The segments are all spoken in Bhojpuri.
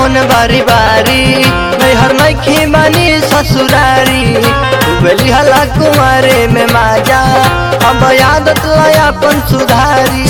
अपन बारी बारी नैहर नैखी बानी ससुरारी बेली हला कुमारे में माजा अब आदत लाया अपन सुधारी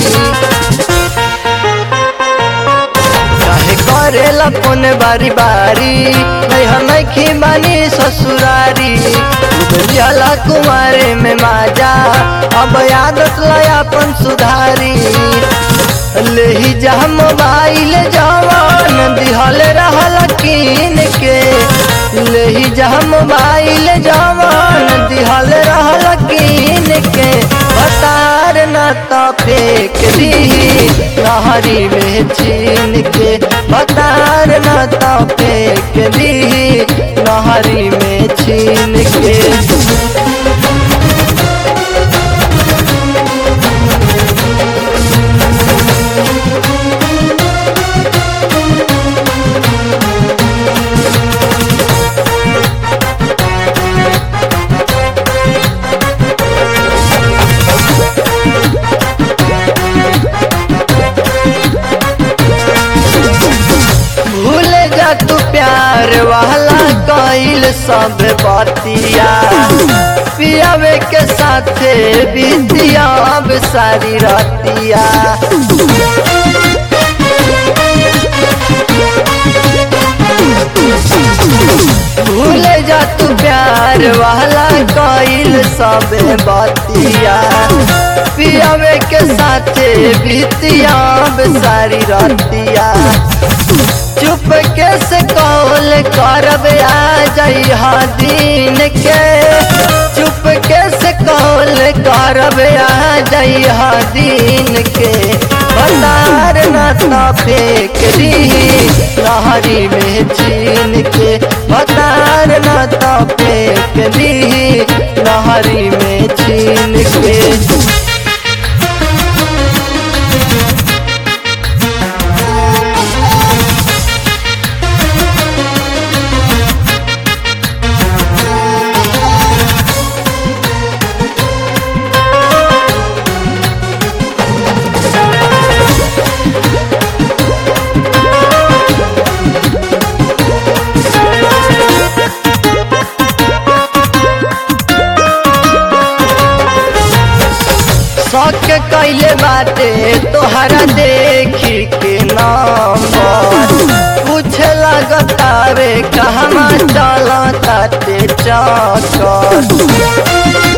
काहे करेला फोन बारी बारी नैहर नैखी बानी ससुरारी बेलियाला कुमारे में माजा अब आदत लाया अपन सुधारी लेही जा मोबाइल जवान दिहल रहल कीन के लेही जा मोबाइल जवान दिहल रहल कीन के बतार न तो फेंक दी नहरी में छीन के बतार न तो फेंक दी नहरी में छीन के भूल जा तू प्यार वाला कइल सब बतिया पियावे के साथे बीतिया अब सारी रतिया भूल जा तू प्यार वाला कइल सब बतिया पियावे के साथे बीतिया अब सारी रतिया चुप कैसे कौल करब आ जइहा दिन के चुप कैसे कौल करब आ जइहा दिन के बतार न तो फेंक दी नहरी में छीन के बतार न तो फेंक दी नहरी में छीन के शौक कैले बाटे तोहरा देखी के नंबर पूछे लगता रे कहवा चलता ते चक्कर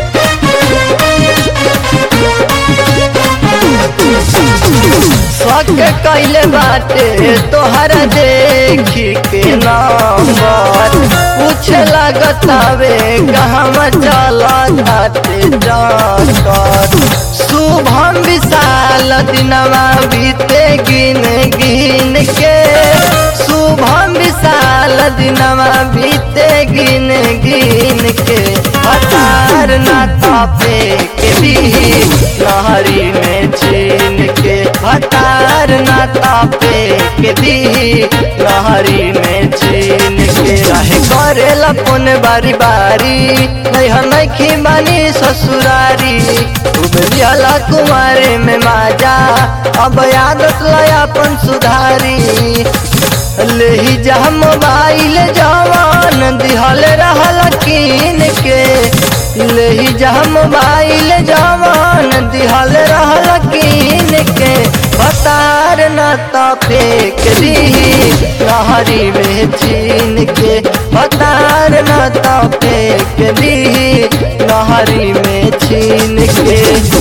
शौक कैले बाटे तोहरा देखी के नंबर पूछे लगता वे कहवा चलता ते चक्कर शुभम विशाल दिनवा बीते गिन गिन के शुभम विशाल दिनवा बीते गिन गिन के हतार न तपे के भी लहरी में छीन के हतार न तपे के भी लहरी में छीन के रहे करेला फोन बारी बारी नैहर नैखी बानी ससुरारी उबरियाला कुमारे में माजा अब आदत लाया अपन सुधारी लेही जा मोबाइल जवान दिहल रहल कीन के लेही जा मोबाइल जवान दिहल रहल कीन के बतार न तो फेंक दी नहरी में छीन के बतार न तो फेंक दी नहरी में छीन के